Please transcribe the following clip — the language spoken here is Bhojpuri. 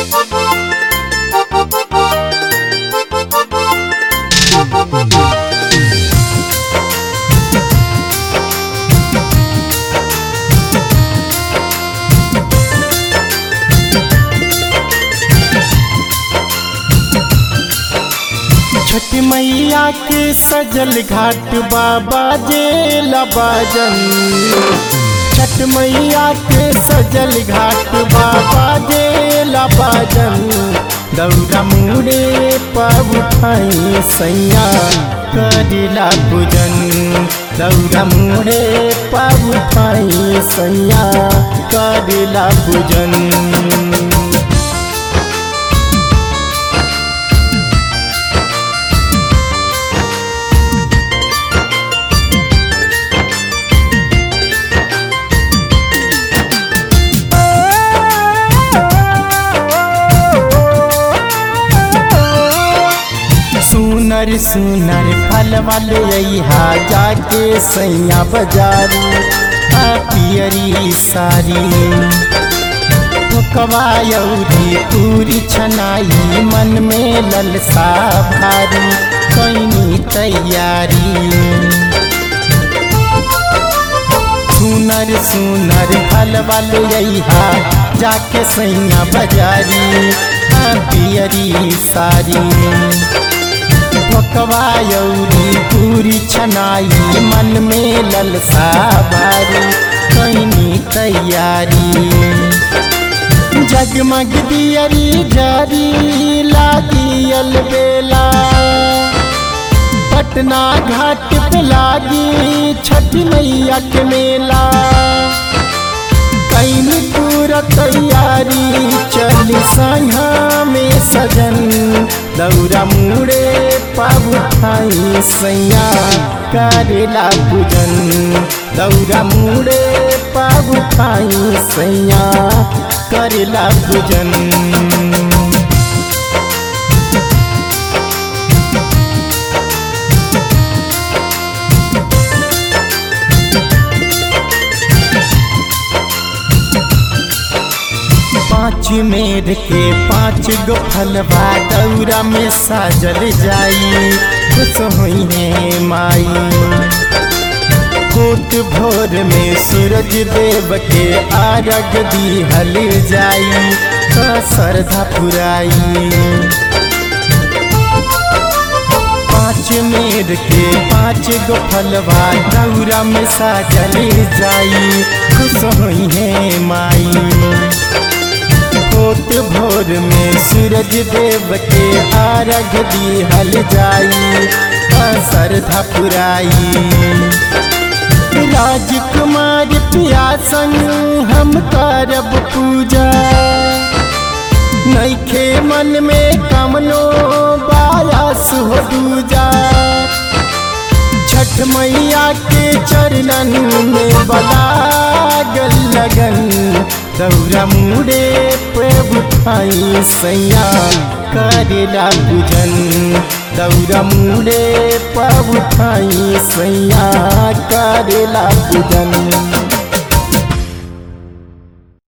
छठ मैया के सजल घाट बाबा जे लबाजन छठ मैया के सजल घाट बाबा जे लबाजन दौरा मुड़े पब उठाई सैया करिला पूजन दौरा मुड़े पब उठाई सैया करिला पूजन सुनर सुनर फल वाले अहा जाके सैया बाजारू आ पियरी सारी ठोकवायौरी पूरी छनाई मन में ललसा भारी कैनी तैयारी सुनर सुनर फल वाले अहा जाके सैया बाजारी आ पियरी सारी ठोकवायौरी पूरी छनाई मन में ललसा बारी कैनी तैयारी जगमग दियरी जारी लागी अलबेला पटना घाट पे लागी छठ मैया के मेला कैनी पूरा तैयारी चल संघा में सजन दौरा मुड़े पाबू खाई सैया करेला पूजन दौरा मुड़े पाबू खाई सैया करेला पूजन पाँच मेर के पाँच गो फलवा दौरा में साजल जाई खुश हुई है माई कोट भोर में सूरज देव के आरग दी हल जाई तो श्रद्धा पुराई पाँच मेर के पाँच गो फलवा दौरा में साजल जाई खुश हुई है माई होत भोर में सूरज देव के आरग दी हल जाई श्रद्धा पुराई राजकुमार पिया संग हम करब पूजा नैखे मन में कमनो बायास हो दूजा छठ मैया के चरणन में बलागल लगन दौरा मुड़े पे उठाई सैया करेला पूजन दौरा मुड़े पे उठाई सैया करेला पूजन